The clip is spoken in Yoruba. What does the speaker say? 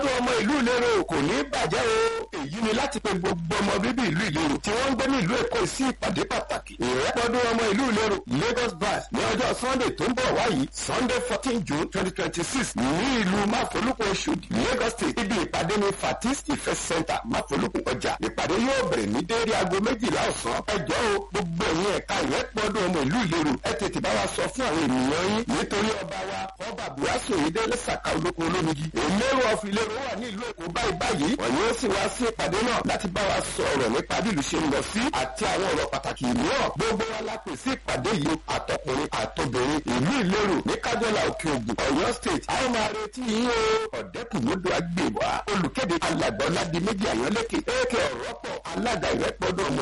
ìrẹ́pọ̀dún ọmọ ìlú ìlérò kò ní bàjẹ́ o èyí ni láti pe gbogbo ọmọ bíbí ìlú ìlérò tí wọ́n ń gbé ní ìlú èkó sí ìpàdé pàtàkì ìrẹ́pọ̀dún ọmọ ìlú ìlérò Lagos branch ní ọjọ́ Sunday tó ń bọ̀ wáyìí Sunday fourteen June twenty twenty six ní ìlú máfolúkú Oṣòdì Lagos State ibi ìpàdé ní Fatis Ife Center máfolúkú ọjà ìpàdé yóò bẹ̀rẹ̀ ní déédé aago méjìlá ọ̀sán ẹjọ́ o gbogbo ẹ̀yin ẹ̀ka ìrẹ́pọ̀dún ọmọ ìlú ìlérò ẹ tètè bá wa sọ fún àwọn ènìyàn yín nítorí ọba wa ọba buhari oyèdélé sàkà olóko olómigi òmèrò ọ̀fìlérò wà ní ìlú èkó báyìí báyìí wọ́n yóò sì wá sí ìpàdé náà láti bá wa sọ̀rọ̀ nípa bí ìlú ṣe ń lọ sí àti àwọn ọ̀rọ̀ pàtàkì mìíràn gbogbo wa la pè sí ìpàdé yìí àtọkùnrin àtobìnrin ìlú ìlérò ní kájọlá òkè ògùn ọ̀yọ́ state àwọn máa retí yín o ọ̀dẹ́kùnmọ́dọ̀ agbèwà olùkéde alàgbọ́ládì méjì àyànlẹ́kẹ̀ èkè ọ̀rọ̀pọ̀ alága ìrẹ́pọ̀dọ̀ ọmọ